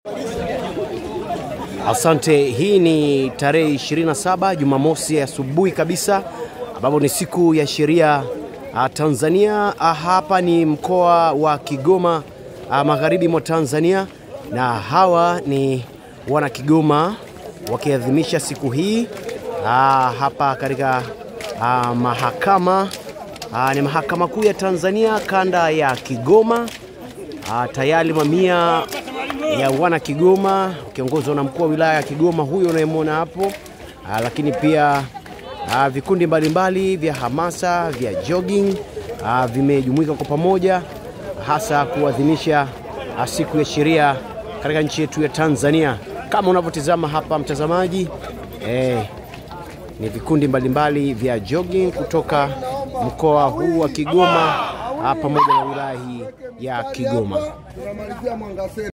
Asante. Hii ni tarehe 27 Jumamosi asubuhi kabisa, ambapo ni siku ya sheria ah, Tanzania. Ah, Hapa ni mkoa wa Kigoma, ah, magharibi mwa Tanzania, na hawa ni wana Kigoma wakiadhimisha siku hii ah, hapa katika ah, mahakama ah, ni mahakama kuu ya Tanzania kanda ya Kigoma. Ah, tayari mamia ya wana Kigoma ukiongozwa na mkuu wa wilaya ya Kigoma huyo unayemwona hapo. Ah, lakini pia ah, vikundi mbalimbali vya hamasa vya jogging ah, vimejumuika kwa pamoja hasa kuadhimisha ah, siku ya sheria katika nchi yetu ya Tanzania. Kama unavyotizama hapa mtazamaji, eh, ni vikundi mbalimbali vya jogging kutoka mkoa huu wa Kigoma ah, pamoja na wilaya hii ya Kigoma. Tunamalizia Mwangaseni.